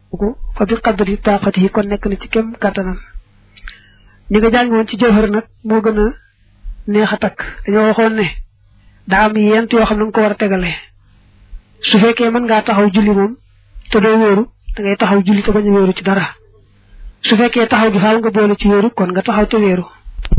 ko fa bi qadri taqatihi kon nekk na ci kem kàttanam ñi nga jàng woon ci jawhar nag moo gën a neex a takk dañoo waxoon ne daa am yent yoo xam ne nga ko war a tegale su fekkee mën ngaa taxaw julli moom te doo wéeru da ngay taxaw julli te bañ a wéeru ci dara su fekkee taxaw gi faaw nga boole ci wéeru kon nga taxaw te wéeru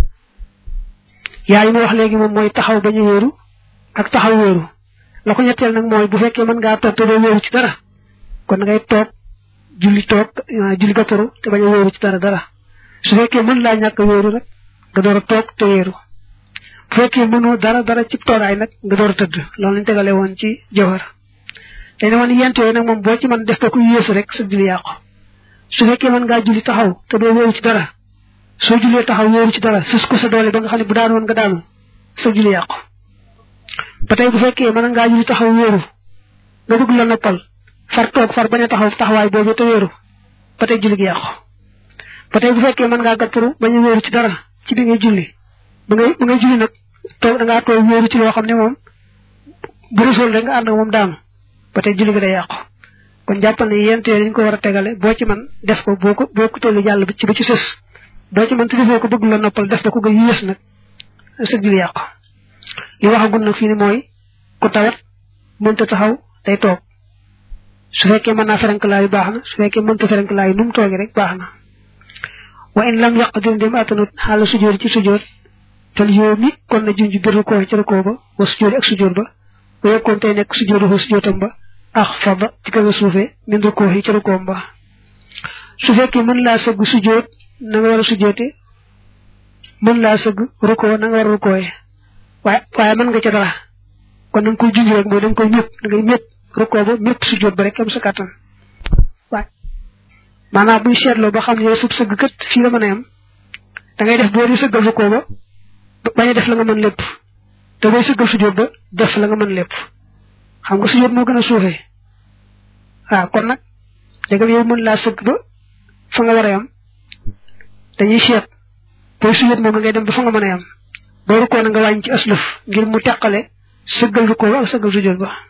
yaa yi ma wax léegi moom mooy taxaw bañ a wéeru ak taxaw wéeru la ko ñetteel nag mooy bu fekkee mën ngaa toog te doo wéeru ci dara kon ngay toog julli toog julli gàttaru te bañ a wéeru ci dara dara su fekkee mën laa ñàkk wéeru rek nga door a toog te wéeru bu fekkee mënoo dara dara ci toogaay nag nga door a tëdd loolu lañ tegale woon ci jawhar te ne woon yent yooyu nag moom boo ci mën def ko ku yéesu rek sa julli yàqu su fekkee mën ngaa julli taxaw te doo wéeru ci dara soo jullee taxaw wéeru ci dara sus ko sa doole ba nga xam ne bu daan woon nga daanu sa julli yàqu ba tey bu fekkee mën ngaa julli taxaw wéeru nga bëgg la noppal far toog far bañ a taxaw taxawaay boobu te wéeru ba tey julli gi yàqu ba tey bu fekkee mën ngaa gàttaru bañ a wéeru ci dara ci bi ngay julli ba ngay ba ngay julli nag toog da ngaa toog wéeru ci loo xam ne moom bu resool rek nga ànd ak moom daanu ba tey julli gi day yàqu kon jàppal ne yent yooyu dañ ko war a tegale boo ci man def ko boo ko boo ko tëlli jàll ci ba ci sës boo ci man te defoo ko bëgg la noppal def ko ko nga yées nag sa julli yàqu li waxagul nag fii ni mooy ku tawat mënta taxaw day toog su fekkee mën naa ferenklaayu baax na su fekkee mënta ferenklaayu nu mu toogee rek baax na wa in lam yaqdir dem atanut xaala sujjóor ci sujjóor tel yoo mi kon na junj bir rukoo ci rukoo ba wa sujjóor ak sujjóor ba ba yokkoon tey nekk sujjóor ko sujjóotam ba ax fada ci kaw suufee min rukoo yi ci rukoom ba su fekkee mën laa sëgg sujjóot na nga war a sujjóote mën laa sëgg rukoo na nga war a rukooye waaye waaye mën nga ca dara kon da nga koy junj rek mooy da nga koy ñëpp da ngay ñëpp rukoo ba ñëpp sujjóot ba rek am sa kàttan waaye maanaam buñ seetloo ba xam ne yow sub sëgg kët fii la mën a yam da ngay def boo di sëggal rukoo ba bañ a def la nga mën lépp te booy sëggal sujjóot ba def la nga mën lépp xam nga sujjóot moo gën a suufee waaw kon nag dégam yow mën laa sëgg ba fa nga war a yam dañuy seet booy sujjóot moom ngay dem ba fa nga mën a yam boo rukkoo na nga wàññi ci aslëf ngir mu teqale sëggal rukkoo ba ak sëggal sujjóot ba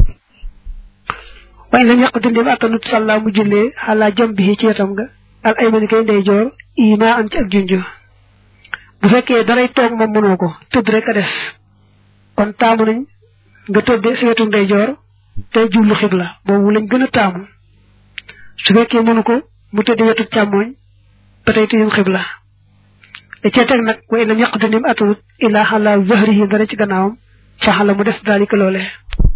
waaye lam yàq dindem attanut sàllaa mu jullee xalaa jam bi ci wetam nga al aymani kay ndey joor ima am ci ak junju bu fekkee daray toog moom mënoo ko tëdd rek a des kon taamu nañ nga tëdde si wetu ndey joor tey jublu xibla boobu lañ gën a taamu su fekkee mënu ko mu tëdde wetu càmmooñ ba tey tëjum xibla da cee teg nag wa lam yàq dindem attanut ilaa xalaa zahrihi dara ci gannaawam faxala mu def daalika loolee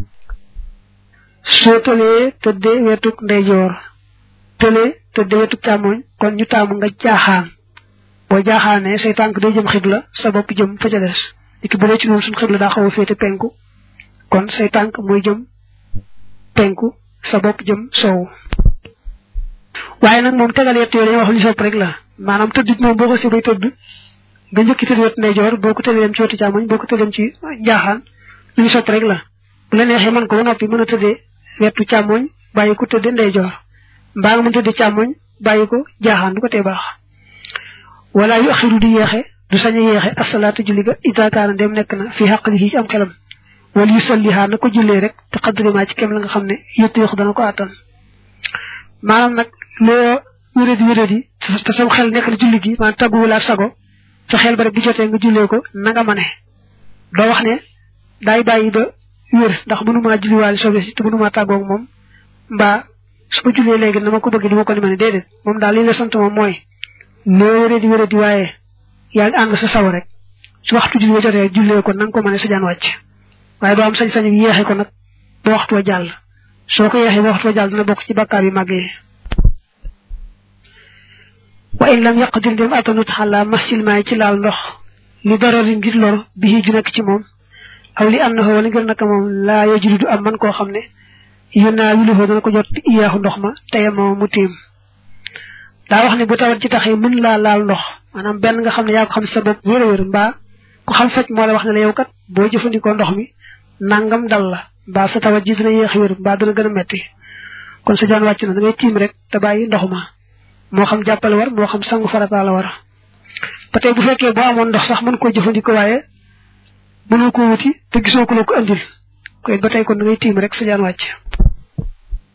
soo tëlee tëddee wetuk ndeyjoor tëlee tëddee wetuk càmmoñ kon ñu taamu nga jaaxaan boo jaaxaanee say tànk day jëm xibla sa bopp jëm fa ca des niki bu dee ci noonu suñ xibla daa xaw a féete penku kon say tànk mooy jëm penku sa bopp jëm sow waaye nag moom tegal yett yooyu dañuy wax lu sopp rek la maanaam tëdd moom boo ko si bay tëdd nga njëkki tëdd wet ndeyjoor boo ko tëddee dem ci wetu càmmoñ boo ko tëddee dem ci jaaxaan lu ñu sopp rek la bu la neexee mën ko ba noppi mën a tëddee wetu càmmoñ bàyyi ko tëddee ndeyjoor mbaa nga mën tëddee càmmoñ bàyyi ko jaaxaan du ko tee baax wala yu axiru di yeexe du sañ a yeexe asalaatu julli ga ida kaana dem nekk na fi xaqli ci am xelam wala yu sallihaa na ko jullee rek te xadriment ci kem la nga xam ne yëttu yox dana ko àttan maanaam nag loo wéradi wéradi te sam xel nekk na julli gi maanaam taggu wala sago sa xel ba rek bu jotee nga jullee ko na nga mane doo wax ne daay bàyyi ba wér ndax mënumaa julliwaale sobe si te mënumaa tàggoog moom mbaa su ma jullee léegi na ma ko bëgg di ma ko ni ma ne déedéet moom daal li la sant moom mooy loo wéree di wéree di waaye yaa ngi ànd sa saw rek su waxtu julli ba jotee jullee ko na nga ko mën a sa jaan wàcc waaye doo am sañ-sañu yeexe ko nag ba waxtu wa jàll soo ko yeexee ba waxtu wa jàll dina bokk ci bakkaar yu màgg yi wa in lam yaqdir dem atanut xalaa masil maay ci laal ndox li darari ngir lor bi ju nekk ci moom aw li annahu wala ngir naka moom laa yajridu am man koo xam ne yónnaa wiluhoo dana ko jot iyaaxu ndox ma teye moom mu tiim daa wax ne bu tawat ci taxee mën laa laal ndox maanaam benn nga xam ne yaa ko xam sa bopp wér a wér mbaa ku xam faj moo la wax ne la yow kat boo jëfandikoo ndox mi nangam dal la mbaa sa tawat ji dina yéex wér mbaa dana gën a metti kon sa jaan wàcc na da ngay tiim rek te bàyyi ndox ma moo xam jàppale war moo xam sangu farata la war ba tey bu fekkee boo amoon ndox sax mën koo jëfandikoo waaye mënoo ko wuti te gisoo ko la ko andil ko it ba tey kon da ngay tiim rek sa jaan wàcc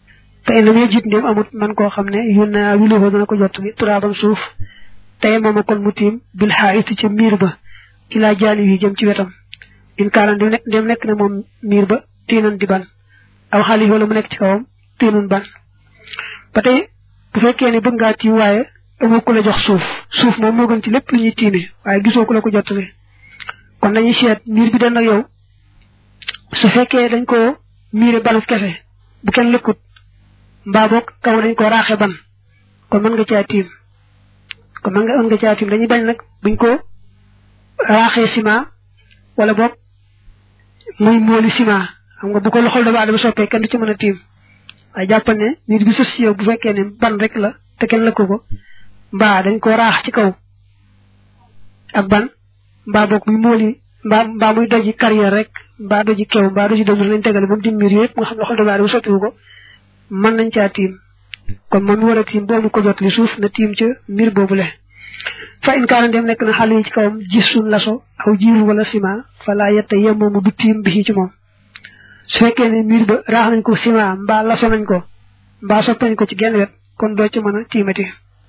te ina mee jiit ndéem amut man koo xam ne yu naa wiluhoo dana ko jot li turaaban suuf tey mooma kon mu tiim bil xaayiti ca miir ba ilaa jaani yi jëm ci wetam in kaana ndem nekk ndem nekk na moom miir ba tiinan di ban aw xaalis wala mu nekk ci kawam tiinun ban ba tey bu fekkee ne bëgg ngaa tiim waaye amoo ku la jox suuf suuf moom moo gën ci lépp lu ñuy tiime waaye gisoo ku la ko jottale kon dañuy seet miir bi den ak yow su fekkee dañ ko miire banuf kese bu kenn lëkkut mbaa boog kaw dañ ko raaxe ban kon mën nga caa tiim kon mën nga mën nga caa tiim dañuy bañ nag buñ ko raaxee ciment wala boog muy mooli ciment xam nga bu ko loxol dama adama soppee kenn du ci mën a tiim waaye jàppal ne miir bi sos si yow bu fekkee ne ban rek la te kenn lëkku ko mbaa dañ ko raax ci kaw ak ban mbaa boog muy mooli mbaa mbaa muy doji carrière rek mbaa doji kew mbaa doji dom lañ tegale ba mu dim miir yëpp nga xam loxol dama adama soppiwu ko mën nañ caa tiim kon moom mi war a tiim boobu ko jot li suuf na tiim ca mbir boobule fa in kaana dem nekk na xale yi ci kawam gis suñ laso aw jiiru wala ciment fa laa yette yemmoomu du tiim bi ci moom su fekkee ne miir ba raax nañ ko ciment mbaa laso nañ ko mbaa sopp nañ ko ci genn wet kon doo ci mën a tiimati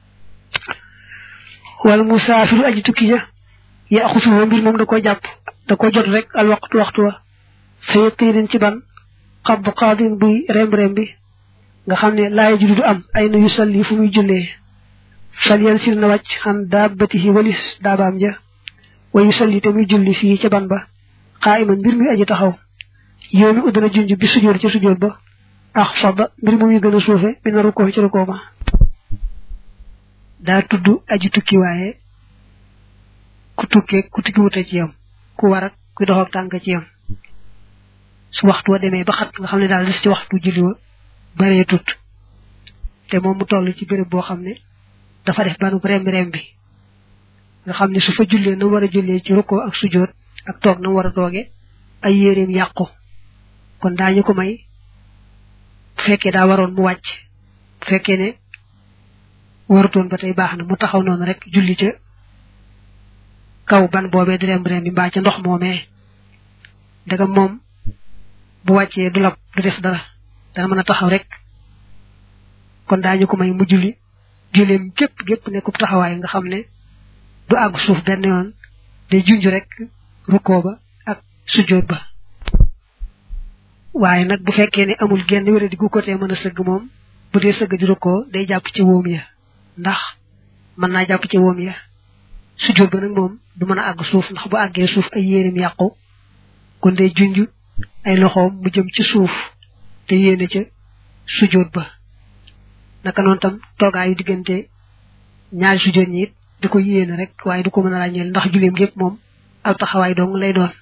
wala musaafiru aji tukki ja ya xusuwa mbir moom da ko jàpp da ko jot rek al waxtu waxtu wa fa yëkkëy ci ban xab xaadin buy remb-remb bi nga xam ne laaya julli du am ay na yu salli fu muy jullee fal yan sil na wàcc xan daabatihi walis daabaam ja wa yu salli te muy julli fii ca ban ba xaa iman mbir muy aji taxaw yow mi uddana junj bi sujjóot ca sujjóot ba ax fadda mbir mu muy gën a suufe mi na rukkoo ci rukkoo ma daa tudd aji tukki waaye ku tukkee ku tukki wute ci yam ku war ak ku dox ak tànk ci yam su waxtu wa demee ba xat nga xam ne daal des ci waxtu julli wa baree tut te moom mu toll ci béréb boo xam ne dafa def banu rembi rembi nga xam ne su fa jullee na war a jullee ci rukkoo ak sujjóot ak toog na war a tooge ay yéreem yàqu kon daañu ko may bu fekkee daa waroon mu wàcc bu fekkee ne warutoon ba tey baax na mu taxaw noonu rek julli ca kaw ban boobee di rembi rembi mbaa ca ndox moomee daga moom bu wàccee du lab du def dara dana mën a taxaw rek kon daañu ko may mu julli julleem gépp gépp nekkub taxawaay nga xam ne du àgg suuf benn yoon day junj rek rukkoo ba ak sujjóot ba waaye nag bu fekkee ne amul genn wéra di gu côté mën a sëgg moom bu dee sëgg di rukkoo day jàpp ci wóom ya ndax mën naa jàpp ci wóom ya sujjóot ba nag moom du mën a àgg suuf ndax bu àggee suuf ay yéenim yàqu kon day junj ay loxoom mu jëm ci suuf te yéene ca sujjóot ba naka noonu tam toogaayu diggante ñaari sujjóot ñi it di ko yéene rek waaye du ko mën a ràññeel ndax julleem gépp moom aw taxawaay dong lay doon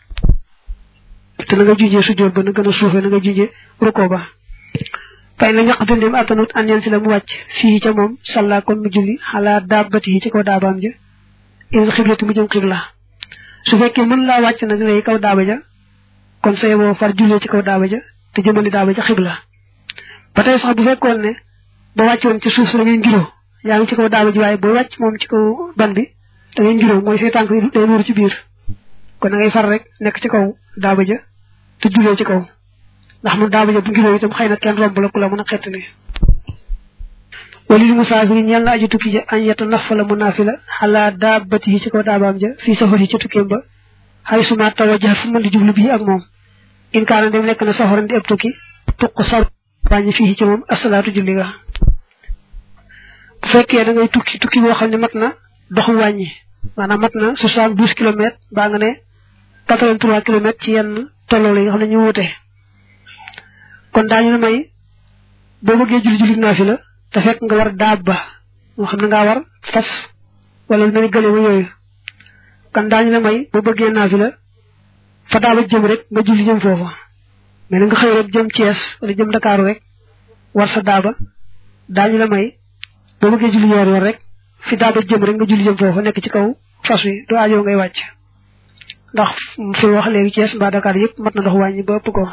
te na nga junjee sujjóot ba na gën a suufee na nga junjee rukkoo ba fay la ñaq dundem attanut an yen si la mu wàcc fii ca moom salla kon mu julli xalaa daabati yi ci kaw daabaam ja il xiblati mu jëm xibla su fekkee mën laa wàcc nag lay kaw daaba ja kon say boo far jullee ci kaw daaba ja te jëmali daaba ja xibla ba tey sax bu fekkoon ne ba wàccoon ci suuf si da ngay ngiroo yaa ngi ci kaw daaba ji waaye boo wàcc moom ci kaw ban bi da ngay ngiroo mooy say tànk yi day nuuru ci biir kon da ngay far rek nekk ci kaw daaba ja te jullee ci kaw ndax mu daaba ja bu ngiroo itam xëy na kenn romb la ku la mën a xett ni walil musaafiri ñeel na aju tukki ja añ yetta nafala mu naafila xalaa daabati yi ci kaw daabaam ja fii safar yi ci tukkeem ba xay suma tawajax fu mën di jublu bii ak moom in kaana dem nekk na safaran di eb tukki tuq sar wàññi fii ci moom asalaatu julli ga bu fekkee da ngay tukki tukki boo xam ne mat na doxu wàññi maanaam mat na soixante douze kilomètres baa nga ne quatre vingt trois kilomètres ci yenn tolloo yi nga xam ne ñu wute kon daañu la may boo bëggee julli julli naa fi la te fekk nga war daab ba moo xam ne ngaa war fas wala lu mel ni gëléema yooyu kon daañu la may boo bëggee naa fi la fa daaba jëm rek nga julli jëm foofa mais na nga xëy rek jëm Thiès wala jëm Dakar rek war sa daaba daañu la may boo bëggee julli yoor yoor rek fi daaba jëm rek nga julli jëm foofa nekk ci kaw fas wi doo aajoo ngay wàcc ndax fi wax léegi Thiès mbaa Dakar yëpp mat na dox wàññi ba ëpp ko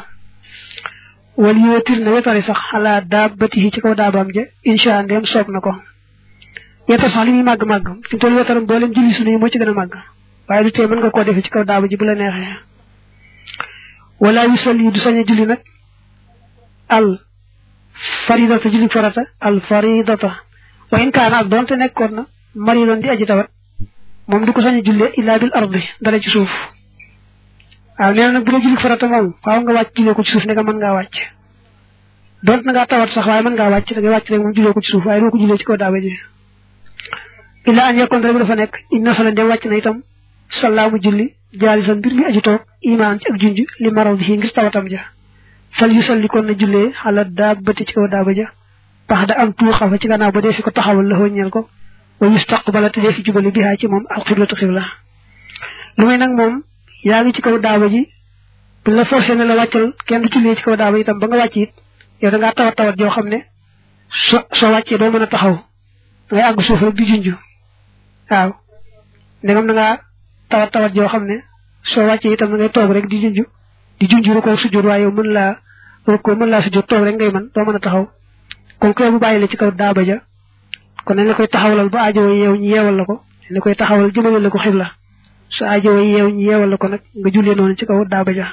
wal yootir na wetari sax xalaa daabatihi ci kaw daabaam ja insha ndem soob na ko wetar sax li muy màgg-màgg fi mu toll wetaram booleem julli sunu yi moo ci gën a màgg waaye du tee mën nga koo defee ci kaw daaba ji bu la neexee wala yu sol yi du sañ a julli nag al faridata julli farata al faridata wa in kaana ak doonte nekkoon na mari doon di aji tawat moom du ko sañ a jullee illa bil ardi dala ci suuf waaw nee na nag bu dee julli farata moom faaw nga wàcc jullee ko ci suuf ne nga mën ngaa wàcc doonte na ngaa tawat sax waaye mën ngaa wàcc da ngay wàcc rek moom jullee ko ci suuf waaye doo ko jullee ci kaw daaba ji illa an yekkoon rek dafa nekk inna sala dem wàcc na itam salaamu julli jaalisan mbir mi aju toog imaan ci ak junj li maraw bi ngir tawatam ja fal yu salli kon na jullee xala daabati ci kaw daaba ja pax da am tuuxa fa ci gannaaw ba dee fi ko taxawal la ñeel ko wa yustaqbala te dee fi jubali bihaa ci moom al xiblatu xibla lu may nag moom yaa ngi ci kaw daaba ji bu la forcé ne la wàccal kenn du jullee ci kaw daaba itam ba nga wàcc it yow da ngaa tawat tawat joo xam ne so soo wàccee doo mën a taxaw da ngay àgg suuf rek di junj waaw ndegam da ngaa tawat tawat joo xam ne soo wàccee itam da ngay toog rek di junj di junj ru ko sujjóot waaye yow mën laa ru ko mën laa sujjóot toog rek ngay mën doo mën a taxaw kon ko bu bàyyi la ci kaw daaba ja kon nañ la koy taxawalal ba aajo yeew ñu yeewal la ko dañ la koy taxawal jëmale la ko xibla su aajo yeew ñu yeewal la ko nag nga jullee noonu ci kaw daaba ja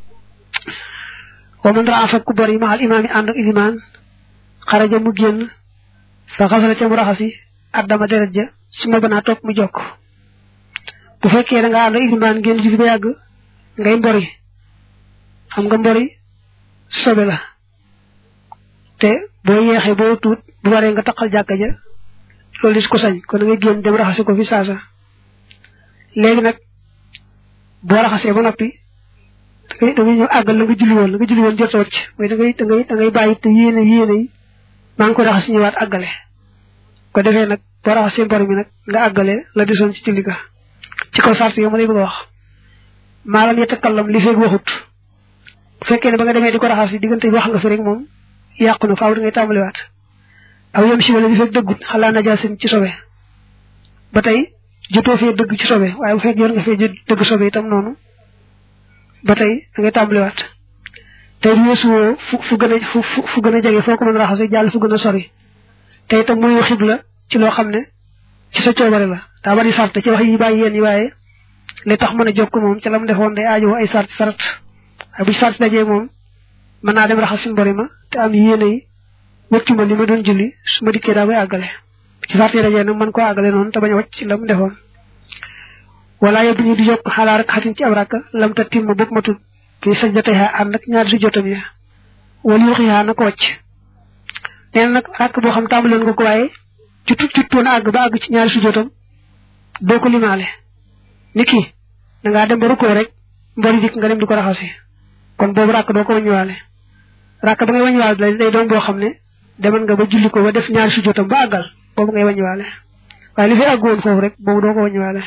wa man raa fa ku bari ma al imaam yi ànd ak ilimaan xaraja mu génn fa xasala ca mu raxasi addama deret ja su ma banaa topp mu jokk bu fekkee da nga ànd ak ilimaan génn julli ba yàgg ngay mbori xam nga mbori sobe la te boo yeexee boo tuut bu waree nga taqal jàkka ja loolu dis ko sañ kon da ngay génn dem raxasi ko fi saasa léegi nag boo raxasee ba noppi da ngay da ngay ñëw àggal la nga julli woon la nga julli woon jot a wàcc mooy da ngay da ngay da ngay bàyyi te yéene yéene yi maa ngi ko raxas ñëwaat àggale ko defee nag boo raxasee mbor mi nag nga àggale la desoon ci julli ga ci kaw sart yo ma lay bëgg a wax maalam yetakallam li feeg waxut bu fekkee ne ba nga demee di ko raxas yi diggante bi wax nga fi rek moom yàqu na faaw da ngay tàmbaliwaat aw yem si wala li fekk dëggut xalaa najaasin ci sobe ba tey jotoo fee dëgg ci sobe waaye bu fekk yor nga fee dëgg sobe itam noonu ba tey da ngay tàmbaliwaat tey weesuwoo fu fu gën a fu fu gën a jege foo ko mën a raxase jàll fu gën a sori te itam muy xibla ci loo xam ne ci sa coobare la daa bari sart ci wax yi bàyyi yéen yi waaye li tax mën a jokk moom ci la mu defoon day aajowoo ay sart sarat waaye bu ci sart dajee moom mën naa dem raxas suñu bori ma te am yéene yi wëccu ma li ma doon julli su ma dikkee daa koy àggale ci sart yi dajee nag mën koo àggale noonu te bañ a wàcc ci la mu defoon wala yóbbu ñu di yokk xalaa rek xatin ci ab rakk lam ta timma bopp ma tudd fii sañ jotee ànd ak ñaari su jotam ya wala yu xiyaa na ko wàcc nee na nag rakk boo xam tàmbaloon nga ko waaye jutut juttoon àgg ba àgg ci ñaari su jotam doo ko limaale ni kii da ngaa dem ba rukkoo rek mbori dikk nga dem di ko raxasi kon boobu rakk doo ko wàññiwaale rakk ba ngay wàññiwaale day doon boo xam ne demal nga ba julli ko ba def ñaari su jotam ba àggal boobu ngay wàññiwaale waaye li fi àgg woon foofu rek boobu doo ko wàññiwaale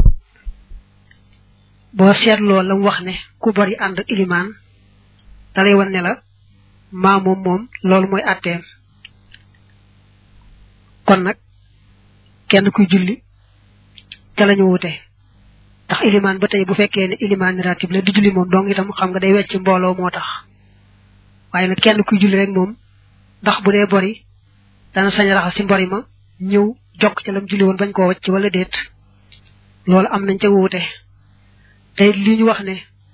boo seetloo la mu wax ne ku bari ànd ak ilimaan dalay wan ne la maa moom moom loolu mooy atteem kon nag kenn kuy julli ca lañu wute ndax ilimaan ba tey bu fekkee ne ilimaan ratib la di julli moom dong itam xam nga day wecc mbooloo moo tax waaye nag kenn kuy julli rek moom ndax bu dee bori dana sañ raxas ci mbori ma ñëw jokk ca lam julli woon bañ koo wacc wala déet loolu am nañ ca wuute tey li ñu wax ne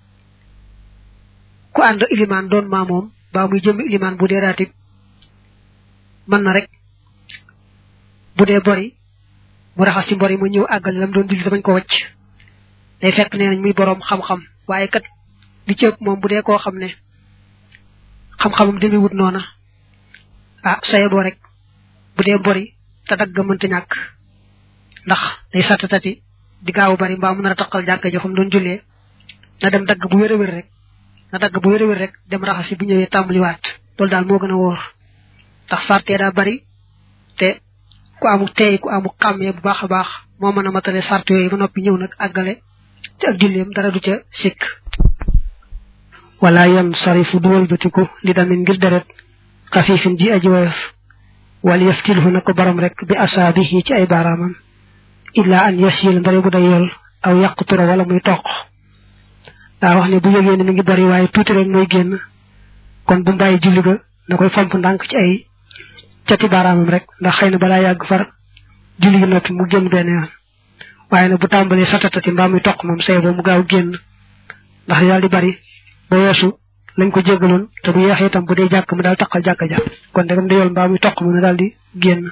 ku ànd ilimaan doon maa moom baa muy jëm ilimaan bu dee ratib mën na rek bu dee bori mu raxas ci mbori ma ñëw àggal lam doon julli te bañ ko wacc day fekk nee nañ muy boroom xam-xam waaye kat li ci ëpp moom bu dee koo xam ne xam-xamam demewut noona ah saye boo rek bu dee bori te dagg mënta ñàkk ndax day satt tati di gaaw bari mbaa mu nar a taqal jàkka ja fa mu doon jullee na dem dagg bu wér a wér rek na dagg bu wér a wér rek dem raxasi bu ñëwee tàmbaliwaat loolu daal moo gën a wóor ndax sartee daa bari te ku amu teey ku amu xàmmee bu baax a baax moo mën a matale sart yooyu ba noppi ñëw nag àggale te ak julleem dara du ca sikk wala yan sarifu du wëlbatiku li damin ngir deret xafiifin ji aji woyof wal yaftilhu na ko borom rek bi asaabihi ci ay baaraamam illa an yasil ndare bu day yol aw yàqutura wala muy toq daa wax ne bu yëgee ne mi ngi bari waaye tuuti rek mooy génn kon bu mbàyyi julli ga na koy fomp ndànk ci ay cati baaraamam rek ndax xëy na balaa yàgg far julli gi noppi mu génn benn yoon waaye nag bu tàmbalee satatati mbaa muy toq moom say boo mu gaaw génn ndax daal di bari ba weesu lañ ko jéggaloon te bu yeexee itam bu dee jàkk mu daal taqal jàkka ja kon degam da yool mbaa muy toq mu ne daal di génn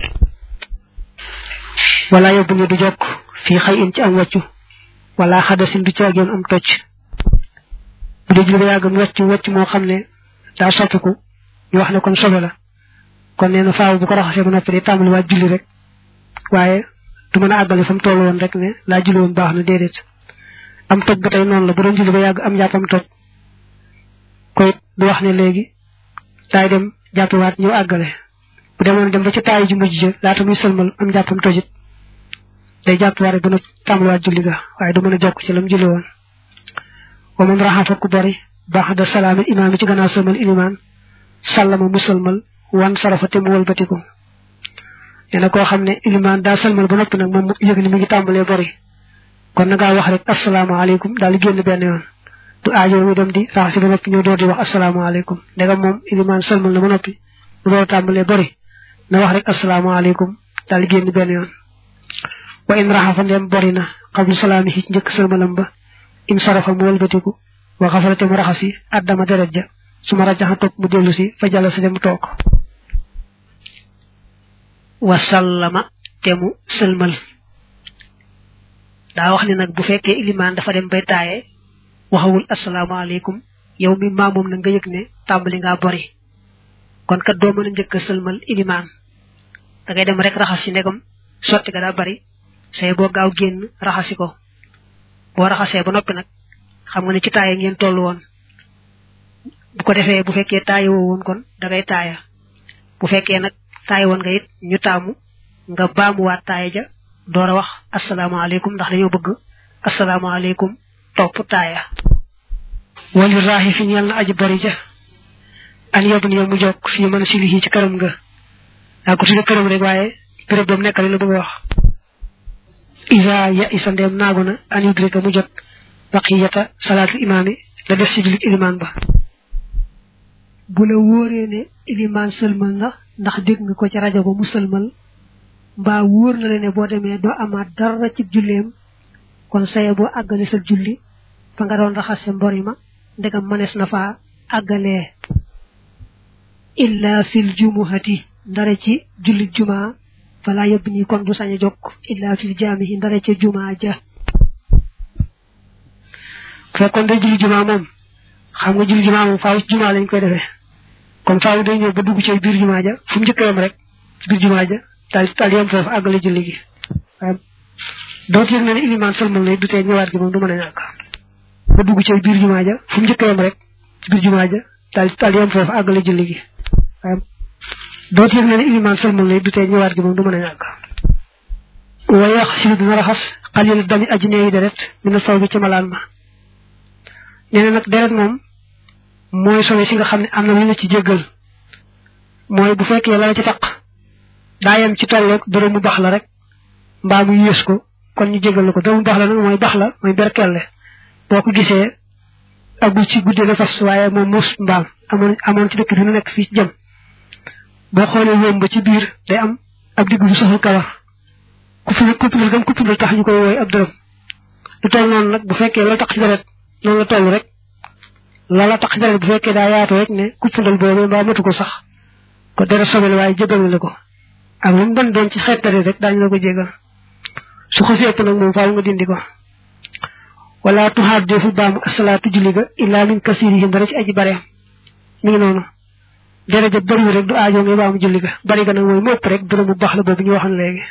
wala yóbbu ne du jokk fii xëy in ci am wàccu wala xadasin du caageen am tocc bu dee julli ba yàgg mu wàcc wàcc moo xam ne daa soppiku ñu wax ne kon sobe la kon nee na faaw bu ko raxasee ba noppi day tàmbali waat julli rek waaye du mën a àggale fa mu toll woon rek ne laa julli woon baax na déedéet am toj ba tey noonu la bu doon julli ba yàgg am jàppam toj koy du wax ne léegi daay dem jàppiwaat ñëw àggale bu demoon dem ba ci taayi ju mujj ja laata muy sëlmal am jàppam tojit day jàppiwaat rek ba na tàmbaliwaat julli ga waaye du mën a jokk ci lam julli woon wa man raxafa ku bari baax da salaami imaam yi ci gannaaw sëlmal ilimaan sàllama mu sëlmal wan sarafa te mu wëlbatiku nee na koo xam ne ilimaan daa sëlmal ba noppi nag moom mu yëg ni mu ngi tàmbalee bari kon na ngaa wax rek asalaamaaleykum daal di génn benn yoon du aajo mu dem di raxasi ba noppi ñëw door di wax asalaamaaleykum ndegam moom ilimaan sëlmal na ba noppi mu door tàmbalee bari na wax rek asalaamaaleykum daal di génn benn yoon wa in raxafa ndem bari na xablu salaami ci njëkk sëlmalam ba in sarafa mu wëlbatiku wa xasarate mu raxasi addama deret ja su ma rajaxa toog mu dellu si fa jàll si dem toog wasallama te mu sëlmal daa wax ne nag bu fekkee ilimaan dafa dem bay taaye waxawul asalaamaaleykum yow mi maamoom na nga yëg ne tàmbali ngaa bori kon kat doo mën a njëkk a sëlmal ilimaan da ngay dem rek raxas si ndegam sotti ga daa bari say boo gaaw génn raxasi ko boo raxasee ba noppi nag xam nga ne ci taaye ngeen toll woon bu ko defee bu fekkee taaye woo woon kon da ngay taaya bu fekkee nag taaye woon nga it ñu taamu nga baamuwaat taaye ja door a wax asalaamaaleykum ndax dañoo bëgg asalaamaaleykum topp taaya wali raaxi fi ñeel na aji bari ja an yob ni mu jokk fii mën a silihi ci këram nga daa ko tudde këram rek waaye béréb boobu nekkale la bëgg a wax isa ya isa ndeem naagu na an yudrika mu jot baqiyata salaatul imaami la def si julik ilimaan ba bu la wóoree ne ilimaan sëlmal na ndax dégg nga ko ci rajo ba mu sëlmal mbaa wóor na la ne boo demee doo amaat dara ci julleem kon saye boo àggale sa julli fa nga doon raxase mbori ma ndegam mënees na faa àggalee illa fil jumuhati ndare ci julli jumaa fala yëbb nii kon du sañ a jokk illa fil jaamihi ndare ca jumaa ja fekkoon day julli jumaa moom xam nga julli jumaa moom faaw ci jumaa lañ koy defee kon faaw day ñëw ba dugg ci biir jumaa ja fu mu njëkk yam rek ci biir jumaa ja daal daal yam foofu àggale julli gi waaye doo yëg na ne ilimaan sëlmal na du tee ñëwaat gi moom du mën a ñàkk ba dugg ci biir jumaa ja fu mu njëkk yam rek ci biir jumaa ja daal daal yam foofu àggale julli gi waaye doo yëg na ne ilimaan sëlmal na du tee ñëwaat gi moom du mën a ñàkk waaye wax si dina raxas xalil dami aji neeyi deret mi na saw bi ci malaan ma nee na nag deret moom mooy sobe si nga xam ne am na lu la ci jéggal mooy bu fekkee la la ci taq daa yem ci tolloog dërëm mu bax la rek mbaa mu yées ko kon ñu jéggal la ko dërëm mu bax la nag mooy bax la mooy berkelle boo ko gisee agul ci guddee la fas waaye moom mos mbaam amoon amoon ci dëkk bi nu nekk fii jëm boo xoolee wóom ba ci biir day am ab digg bu soxal kawar ku fi kuppilal gam kuppilal tax ñu koy wooy ab dërëm lu toll noonu nag bu fekkee la taq ci deret noonu la toll rek lala tax deret bu fekkee daa yaatu rek ne kuppandal boobu mbaa matu ko sax ko dara sobel waaye jégal la ko ak lu mu doon doon ci xeet deret rek daañu la ko jégal su ko ëpp nag moom faaw nga dindi ko wala tuxaat defu baamu asalaatu julli ga illaa min kasirihim dara ci aji bare mi ngi noonu deret ja bëriwul rek du aajo ngay baamu julli ga bari ga nag mooy mu ëpp rek dërëm bu baax la boobu ñu waxoon léegi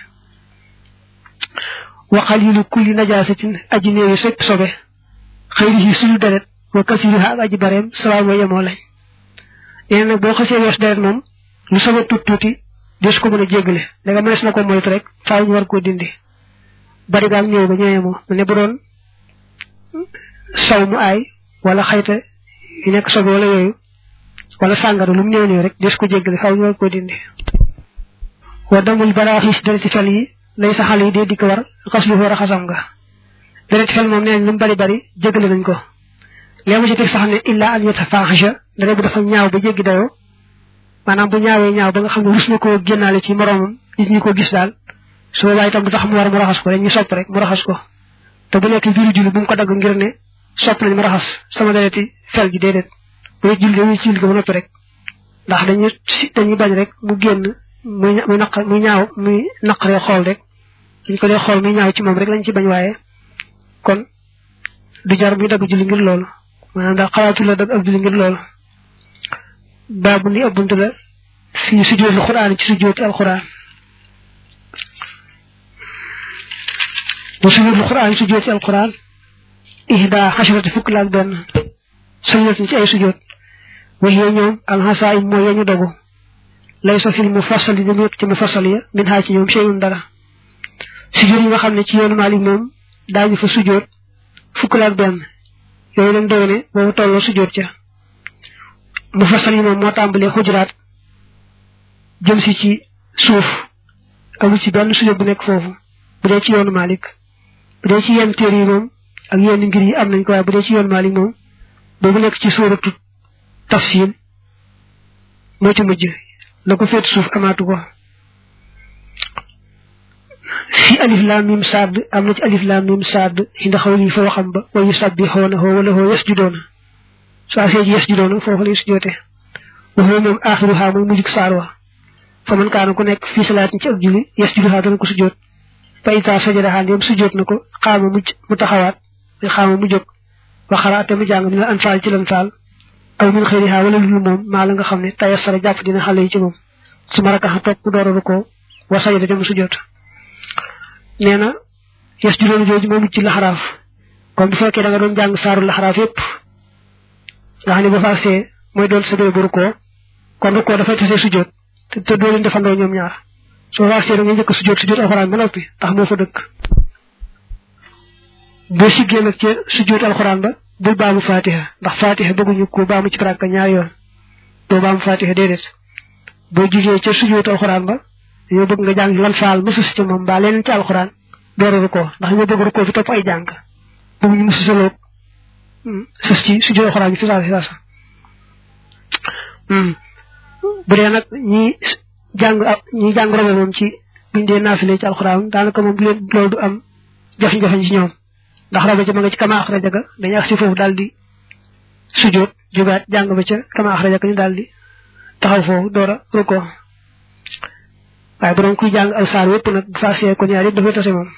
wa xalilu kulli najaasatin aji néewi sépp sobe xëyri suñu deret wa kasiriha ak aji bareem sawaay mooy yemoo lañ nee nag boo xasee wees deret moom lu sama tuut tuuti des ko mën a jéggale da nga mënees na ko moytu rek faaw ñu war koo dindi bari gaag ñëw ba ñëwee moo ne bu doon saw mu aay wala xayta yu nekk sobe wala yooyu wala sàngara lu mu néew néew rek des ko jéggale faaw ñu war koo dindi wa damul baraaxis dereti fel yi lay sa xale yi dee di ko war xas lu war a xasam nga deret fel moom nee lu mu bari bari jéggale nañ ko léegi ci teg sax ne illa an yatafahisha dara bu dafa ñaaw ba jéggi dayoo maanaam bu ñaawee ñaaw ba nga xam ne rus na koo génnaale ci moroomam nit ñi ko gis daal su boobaa itam du tax mu war mu raxas ko dañ ñu sopp rek mu raxas ko te bu nekk biiru julli bu mu ko dagg ngir ne sopp nañ mu raxas sama dereti fel ji déedéet bu dee julli dañuy ci julli ga ba noppi rek ndax dañu si dañuy bañ rek mu génn muy muy naq muy ñaaw muy naqaree xool rek dañ ko dee xool muy ñaaw ci moom rek lañ ci bañ waaye kon du jar muy dagg julli ngir loolu maanaam daal xalaatu la dagg ab julli ngir loolu baabu ni ëbbuntu la fii sujjóotul xuraan ci sujjóoti alxuraan bu sujjóotul xuraan sujjóoti alxuraan ihda xasharati fukk la ak benn sujjóot ci ay sujjóot waxee ñoom alxasaayim mooy yañu dogu lay sa fil mu fasali di nekk ci mu fasali ya min xaa ci ñoom seyun dara sujjóot yi nga xam ne ci yoonu Maalik moom daañu fa sujjóot fukk la ak benn yooyu lañ doy ne boobu tolloo sujjóot ca mu fasal yi moom moo tàmbalee xujuraat jëm si ci suuf amul ci benn sujjóot bu nekk foofu bu dee ci yoonu Maalik bu dee ci yenn téere yi moom ak yenn ngir yi am nañ ko waaye bu dee ci yoonu Maalik moom boobu nekk ci suuratu tafsiir moo ci mujj la ko féet suuf amaatu ko fi alif lam mim sadd am na ci alif lam mim sadd inda xawli fa waxam ba wa yusabbihuna wala ho yasjuduna so asee ji yasjuduna foofu lay sujoote wa huwa moom axiruha mooy mujjug saar wa fa man kaana ku nekk fii salaatin ci ak julli yasjuduha dana ko sujoot fa ita sajadaha ndéem sujoot na ko xaama mujj mu taxawaat muy xaama mu jóg wa xaraate mu jàng min la anfaal ci lan faal aw min xëyriha wala lul moom maa la nga xam ne tayassara jàpp dina xale yi ci moom su ma rakaxa toog mu dooraru ko wa sajada te mu sujoot nee na yes juróomi jooju moo mucc ci laxaraaf comme bu fekkee da nga doon jàng saaru laxaraaf yépp nga xam ne ba faasee mooy doon sa bee bu rukkoo kon rukkoo dafay tasee sujjóot te te doo leen defandoo ñoom ñaar soo faasee da ngay njëkk sujjóot sujjóot alxuraan ba noppi ndax moo fa dëkk boo siggee nag ca sujjóot alxuraan ba bul baamu fatiha ndax fatiha bëgguñu ko baamu ci baraka ñaar yoon doo baamu fatiha déedéet boo jugee ca sujjóot alxuraan ba dañoo bëgg nga jàng lan faal mësus ci moom mbaa leneen ci alxuraan dooraru ko ndax ñoo bëgg rukkoo fi topp ay jàng bëgg ñu mësu saloog sës ci sujjóot alxuraan bi fi saasa fi saasa bu dee nag ñi jàng ñi jàng robo moom ci buñ dee naafile ci alxuraan daanaka moom du leen loolu du am jafe-jafe ci ñoom ndax robo ca ma nga ci kama axraja ga dañuy ak si foofu daal di sujjóot jógaat jàng ba ca kama axraja ga ñu daal di taxaw foofu door a rukkoo waaye bu doon kuy jàng al saar wépp nag bu faasee ko ñaar yëpp dafay tase moom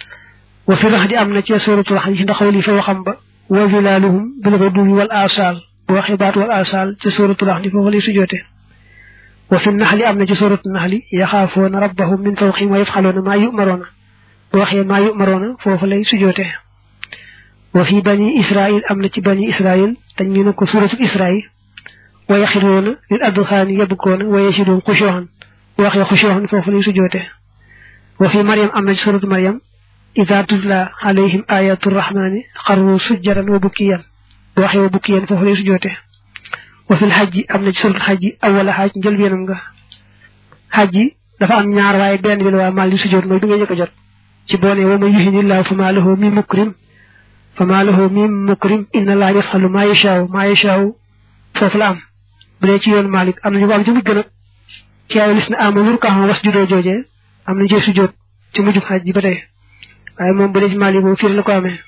wa fi rax di am na ci suratul rax yi ndax li fa waxam ba wa zilaaluhum bil ghuduwi wal asal bu waxee baat wal asal ci suratul rax di foofu lay sujoote wa fi naxli am na ci suratul naxli yaxaafoona rabbahum min fawqihim wa yafxaloona maa yumaroona bu waxee maa yumaroona foofu lay sujoote wa fi bani israil am na ci bani israil dañ ñu ne ko suratul israil wa yaxiroona lil adxaani yabkoona wa yasidoon xushoxan bu waxee xushoxan foofu lay sujoote wa fi mariam am na ci suratu mariam ida tutla alayhim ayatu rahmani xarru sujjaran wa bukkiyan bu waxee wa bukkiyan foofu lay sujoote wa fil xajji am na ci suratu xajji awala xaaj njëlbeenam nga xajji dafa am ñaar waaye benn bi la waa mal li sujoot mooy bi nga njëkk a jot ci boone wa man yuhinillahu fa maa lahu min mukrim fa maa lahu min mukrim inna laa yafalu maa yashaaw maa yashaaw foofu la am bu dee ci yoon Malik am na ñu ko am ci mujj nag ci ay lis na amanu rukkaaxam was judoo joojee am nañ cee sujjóot ci mujjub xaj ji ba tey waaye moom bu dee ci Malik moom fii la ko amee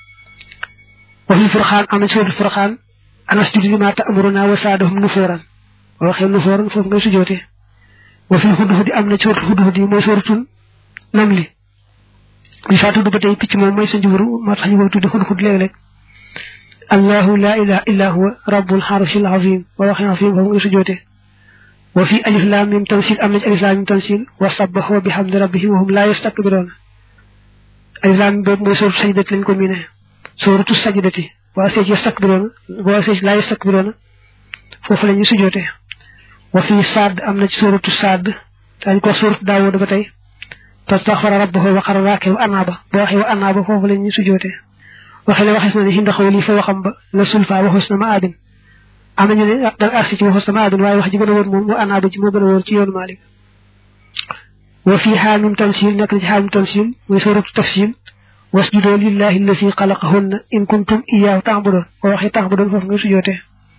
wa fil furxaan am na ci suratul furxaan anas judi ma ta'muruna wa saadahum nufooran boo waxee nufooran foofu ngay sujjóotee wa fil hudhudi am na ci suratul hudhudi mooy suratul namli bi faa tudd ba tey picc moom mooy sa njuburu moo tax ñu koy tudde hudhud léeg-léeg allahu la ilaha illa huwa rabbul arshil azim boo waxee azim foofu ngay sujjóotee wa fi alif lam mim tansil am na ci alif lam mim tansil wa sabbahu bi hamdi rabbihim wa hum la yastakbiruna alif lam mim boobu mooy suratu sajdati lañ ko miine suratu sajdati waa seej yastakbiruna waa seej la yastakbiruna foofu la ñuy sujoote wa fi saad am na ci suratu saad dañ ko suratu daawud ba tey fastaxfara rabbahu wa xara raake wa anaaba boo waxee wa anaaba foofu la ñuy sujoote waxe la waxes na ne hinda xawli fa waxam ba la sulfa waxus na ma aadin am nañu ne da agsi ci waxu sama adun waaye wax ji gën a wóor moom wa anaaba ji moo gën a wóor ci yoonu Maalik wa fii xaamim tansil nekk na ci xaamim tansil muy suratu tafsil wasjudoo lillahi allasi xalaqahunna in kuntum iyaahu ta'budun boo waxee ta'budun foofu nga sujoote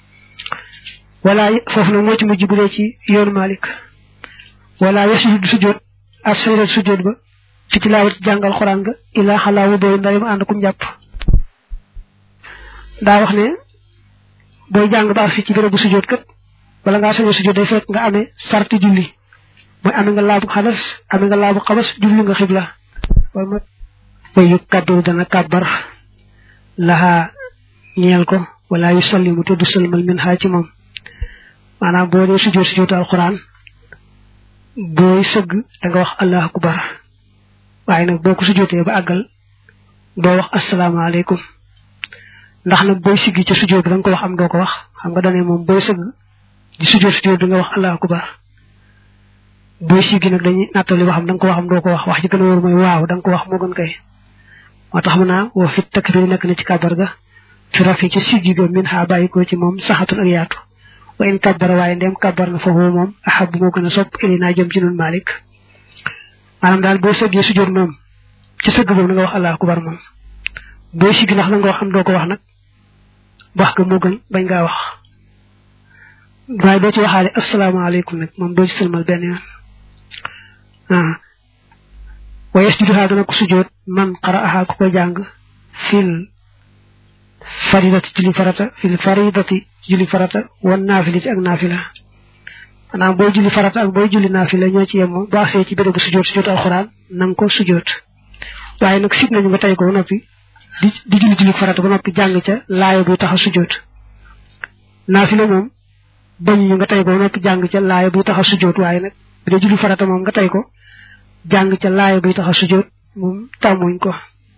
wala foofu nag moo ci mujj bu dee ci yoonu Maalik wala yasjudu sujoot ak sayra sujoot ba fi tilaawat jàngal xoraan nga ilaa xalaa wu doy ndari mu ànd kum jàpp daa wax ne booy jàng ba agsi ci bérébu sujjóot kat bala ngaa sañoo sujjóot day fekk nga amee sarti julli mooy amee nga laabu xadas amee nga laabu xabas jublu nga xibla wala ma way yu kàbbaru dana kàbbar laxaa ñeel ko wala yu sallimu te du sëlmal min xaa ci moom maanaam boo dee sujjóot sujjóotu alxuraan booy sëgg da nga wax allahu akbar waaye nag boo ko sujjóotee ba àggal doo wax asalaamaaleykum ndax nag booy siggi ca sujjóot bi da nga ko wax am doo ko wax xam nga dane moom booy sëgg di sujjóot sujjóot bi nga wax allahu akbar booy siggi nag dañuy nattali waxam da nga ko wax am doo ko wax wax ji gën a wóor mooy waaw da nga ko wax moo gën kay moo tax mu naa woo fit takbir nekk na ci kàbbar ga fi rafi ci siggi ga min xaa bàyyi ko ci moom saxatul ak yaatu wa in kabbara waaye ndem kabbar na foofu moom ahab moo gën a sopp ili naa jëm ci nun malik maanaam daal boo sëggee sujjóot moom ci sëgg boobu na nga wax allahu akbar moom booy siggi ndax la nga wax xam doo ko wax nag wax ga moo gën bañ ngaa wax waaye doo ci waxaale asalaamaaleykum nag moom doo ci sëlmal benn yoon ah wa yasjuduha dana ko sujjóot man qara'aha ku ko jàng fil faridati julli farata fil faridati julli farata wan naafilati ak naafila maanaam booy julli farata ak booy julli naafila ñoo ci yemoo boo agsee ci bérébu sujjóot sujjóot alxuraan na nga ko sujjóot waaye nag sit nañu nga tey ko ba noppi di di julli julli farata ba noppi jàng ca laaya buy tax a sujjóot naafila moom bañu ñu nga tey ko ba noppi jàng ca laaya buy tax a sujjóot waaye nag bu dee julli farata moom nga tey ko jàng ca laaya buy tax a sujjóot moom tàmmuñ ko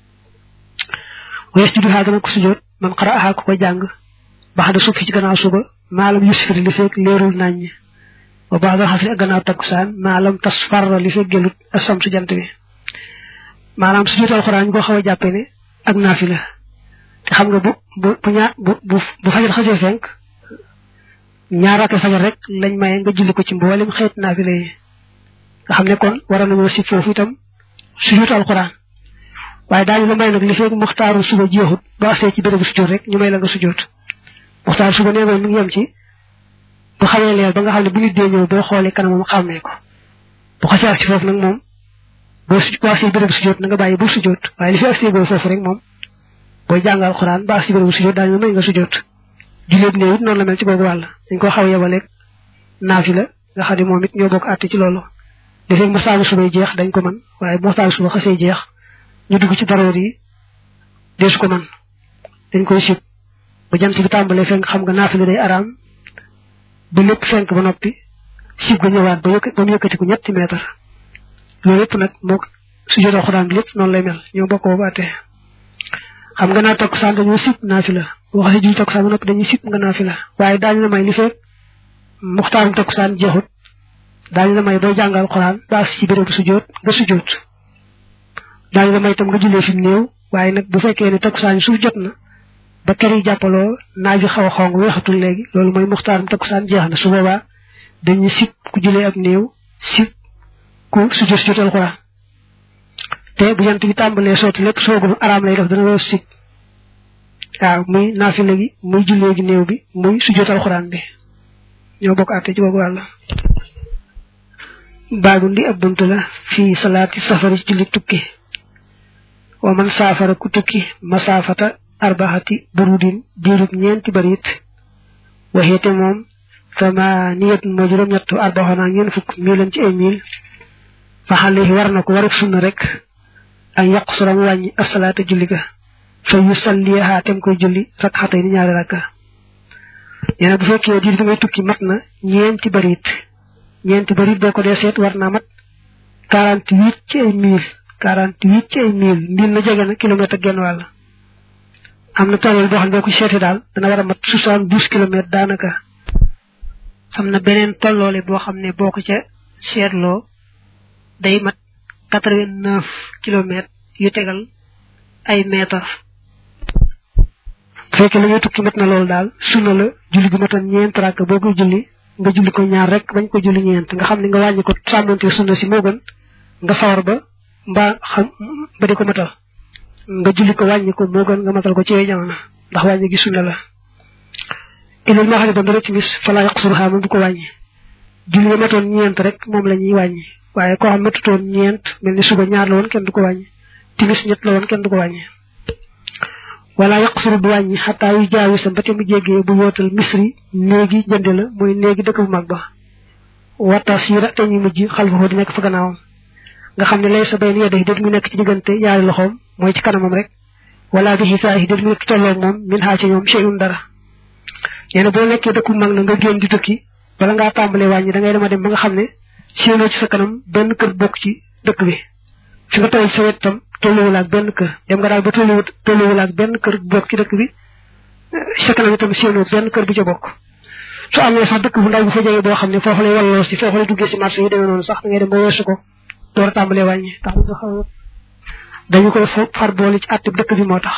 wees juddu xaa dana ko sujjóot man xara axaa ko ko jàng bax da sukki ci gannaaw suba maalam yusfir li fekk leerul naññ wa baax da xasri ak gannaaw takkusaan maalam tas farra li fekk gelut asam su jant bi maanaam sujjóot alxuraan ñu ko xaw a jàppe ne ak naafila te xam nga bu bu bu ñaar bu bu bu fajar xasee fenk ñaar rakke fajar rek lañ maye nga julli ko ci mboolem xeet naafila yi nga xam ne kon war nañoo si foofu itam sujjóot alxuraan waaye daañu la may nag li fekk muxtaaru suba jeexut ba agsee ci bérébu sujjóot rek ñu may la nga sujjóot muxtaaru suba nee mi ngi yem ci bu xamee leer ba nga xam ne bu nit dee ñëw boo xoolee kanamam xàmmee ko bu xasee ak ci foofu nag moom boo su boo agsee bérébu sujjóot na nga bàyyi bu sujjóot waaye li fi agsee boo foofu rek moom booy jàngal alxuraan ba agsee bérébu sujjóot daañu la may nga sujjóot julleeb néew it noonu la mel ci boobu wàll dañ ko xaw yebaleeg naafila nga xam ne moom it ñoo bokk àtte ci loolu li fekk muxtaaru suba jeex dañ ko mën waaye bu muxtaaru suba xasee jeex ñu dugg ci daroor yi deesu ko man dañ koy sib ba jant bi tàmbalee fenk xam nga naafila day araam ba lépp fenk ba noppi sib ga ñëwaat ba yëkk ba mu yëkkati ko ñetti meetar loolu yëpp nag moo su jot alxuraan bi lépp noonu lay mel ñoo bokkoo ba àtte xam nga naa takkusaan dañoo sib naafila boo xasee julli takkusaan ba noppi dañuy sib nga naafila waaye daañu la may li fekk muxtaarum takkusaan jeexut daañu la may doo jàngal alxuraan ba ci bérébu sujjóot nga sujjóot daañu la may itam nga jullee fi mu néew waaye nag bu fekkee ne takkusaan suuf jot na ba kër yi jàppaloo naaj bi xaw a xong weexatul léegi loolu mooy muxtaaram takkusaan jeex na su boobaa dañuy sib ku jullee ak néew sib ku sujjóot sujjóot alxuraan te bu jant bi tàmbalee sotti lépp soogum araam lay def dana loo sib waaw muy naafile gi muy jullee gi néew bi muy sujjóot alxuraan bi ñoo bokk àtte ci googu wàll baagu ndi ab bunt la fii salaati safari julli tukki wa man saafara ku tukki masaafata arbaxati burudin diirub ñeenti barit waxeete moom thamaniyat moo juróom ñettu arbaxona ñeen fukk milan ci ay mil fa xale war na ko waruk sunna rek ak yàq suram wàññi asalaata julli ga fa yu salliha tem koy julli rak xatay ni ñaari rakka nee na bu fekkee diir bi ngay tukki mat na ñeenti barit ñeenti barit boo ko dee seet war naa mat quarante huit ci ay mil quarante huit ci ay mil mil na jege na kilomètre ak genn wàll am na tollal boo xam ne boo ko seetee daal dana war a mat soixante douze kilomètres daanaka am na beneen tolloole boo xam ne boo ko ca seetloo day mat quatre vingt neuf kilomètres yu tegal ay mètres bu fekkee la ngay tukki mat na loolu daal sunna la julli gu matan ñeent rakk boo koy julli nga julli ko ñaar rek bañ ko julli ñeent nga xam ne nga wàññi ko sàmmante sunna si moo gën nga sawar ba mbaa xam ba di ko matal nga julli ko wàññi ko moo gën nga matal ko ci yooyu jamono ndax wàññi gi sunna la ilal moo xam ne doon dara timis falaa yaqsuruhaa moom du ko wàññi julli nga matoon ñeent rek moom la ñuy wàññi waaye koo xam matutoon ñeent mel ni suba ñaar la woon kenn du ko wàññi timis ñett la woon kenn du ko wàññi wala yaqsuru du wàññi xataa yu jaawi sa ba te mu jéggee bu yootal misri néegi jënd la mooy néegi dëkk bu mag ba wata siira te ñu mujj xalfahu di nekk fa gannaawam nga xam ne lay sa bay ni yedda déet mu nekk ci diggante yaari loxoom mooy ci kanamam rek wala bi xisaayi déet mu nekk ci tolloog moom min xaa ci ñoom cheyun dara nee na boo nekkee dëkk bu mag na nga génn di tukki bala ngaa tàmbalee wàññi da ngay dema dem ba nga xam ne séenoo ci sa kanam benn kër bokk ci dëkk bi fi nga toll sa wet tam tolluwul ak benn kër dem nga daal ba tolluwul tolluwul ak benn kër bokk ci dëkk bi sa kanam itam séenoo benn kër bu ca bokk su amee sax dëkk bu ndaw bu fa jege boo xam ne foofu lay walloo si foofu lay duggee si marché yi demee noonu sax da ngay dem ba weesu ko door a tàmbalee wàññi tax nga xaw dañu koy far boole ci àtte dëkk bi moo tax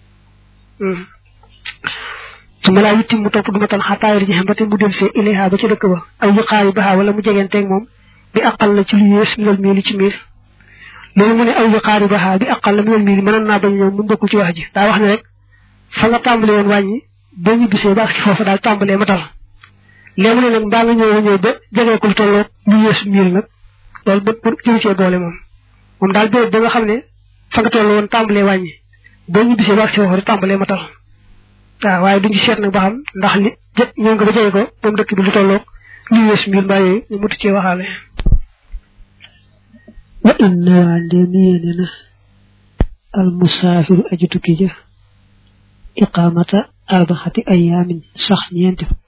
su ma laa yitti mu topp du ma tan xataayir ji xam ba te mu del see ilayha ba ci dëkk ba aw yu xaari baxaa wala mu jegeenteeg moom bi aqal la ci lu yées minal miili ci miil loolu mu ne aw yu xaari baxaa bi aqal la minal miili mënoon naa bañ ñëw mu bokkul ci wax ji daa wax ne rek fa nga tàmbalee woon wàññi boo ñu bisee ba ak si foofu daal tàmbalee matal léegi ne nag mbaa nga ñëw ñëw ba jegeekul tolloog lu yées miil nag loolu ba pour jël cee boole moom moom daal béréb ba nga xam ne fa nga toll woon tàmbalee wàññi boo ñu bisee ba ak si foofu rek tàmbalee matal waaw waaye duñu seet nag ba xam ndax li jët ñëw nga ba jege ko moom dëkk bi lu tolloog lu yées mbir mbaa yooyu ñu mutu cee waxaale wa inna waa ndéem yéene na al musaafiru aji tukki ja iqaamata arbaxati ayaamin sax ñeenti